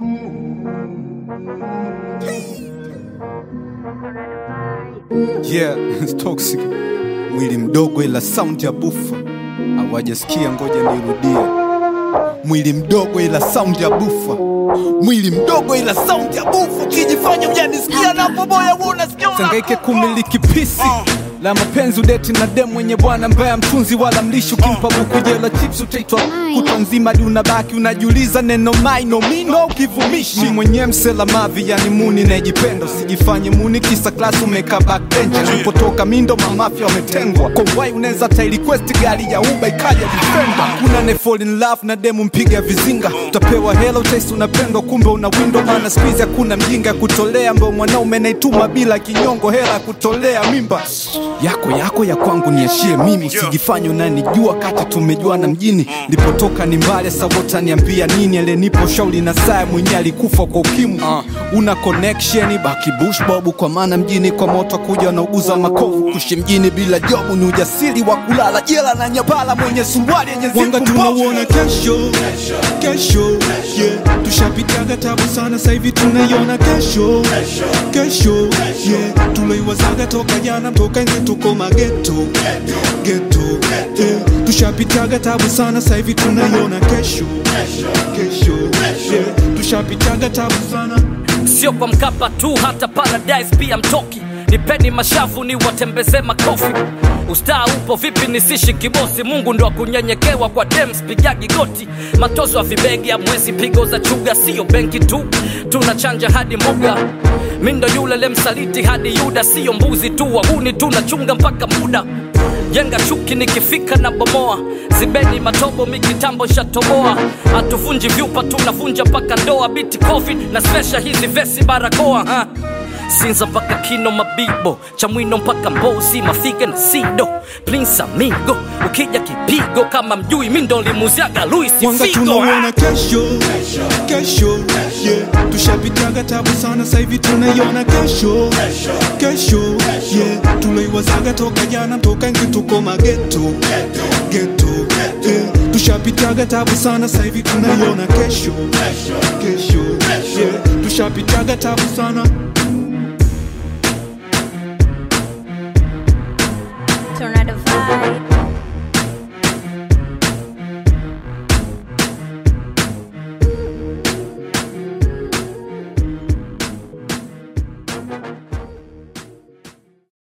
Yeah, it's toxic. Mwili mdogo ila sound ya bufa. Hawajasikia, ngoja nirudie. Mwili mdogo ila sound ya bufa. Mwili mdogo ila sound ya bufa. Ukijifanya hujanisikia na poboya wewe unasikia. Sangaike kumiliki pisi la mapenzi udeti na dem mwenye bwana mbaya mtunzi wala mlishi ukimpa buku jela chips utaitwa kutwa nzima hadi unabaki unajiuliza neno maino mino ukivumishi mi mwenyewe msela mavi yani muni najipenda usijifanye muni kisa klasi umeka backbench alipotoka mindo mamafya wametengwa kwa wai unaweza ta request gari ya uba ikaja defender kuna ne fall in love na demu mpiga vizinga utapewa hela utaisi unapendwa kumbe una windo maana squeeze hakuna mjinga ya kutolea ambao mwanaume naituma bila kinyongo hela ya kutolea mimba yako yako ya kwangu niashie mimi usijifanye unanijua kati tumejuana mjini lipotoka ni mbali sawota niambia nini alenipo shauli na saa mwenyewe alikufa kwa ukimwi uh, una connection baki bush bobu kwa maana mjini kwa moto kuja wanauguza makovu kushi mjini bila jobu ni ujasiri wa kulala jela na nyapala mwenye suruali yenye Wanga zipu mbovu. tunauona kesho kesho yeah. tushapitaga tabu sana saivi tunaiona kesho kesho yeah. tuloiwazaga toka jana toka nje tuko mageto geto yeah. tushapitaga tabu sana saivi tunaiona kesho kesho yeah. tushapitaga tabu sana sio kwa mkapa tu hata paradise pia mtoki nipeni mashavu ni watembeze makofi ustaa upo vipi nisishi kibosi mungu ndo akunyenyekewa kwa dems pigagi goti matozo ya vibegi ya mwezi pigo za chuga siyo benki tu tunachanja hadi moga mindo yule lemsaliti hadi yuda siyo mbuzi tu wahuni tunachunga mpaka muda jenga chuki nikifika na bomoa zibeni matobo mikitambo shatoboa hatuvunji vyupa tunavunja mpaka ndoa biti covid na spesha hizi vesi barakoa ha? sinza mpaka kino mabibo chamwino mpaka mbozi mafiga na sido prince amigo ukija kipigo kama mjui mindo limuziaga luis Wanga figo tunauona kesho kesho yeah. tushapitaga tabu sana saivi tunaiona kesho kesho yeah. tuloiwazaga toka jana toka nje tuko mageto geto yeah. tushapitaga tabu sana saivi tunaiona kesho kesho yeah. tushapitaga tabu sana Tornado vibe.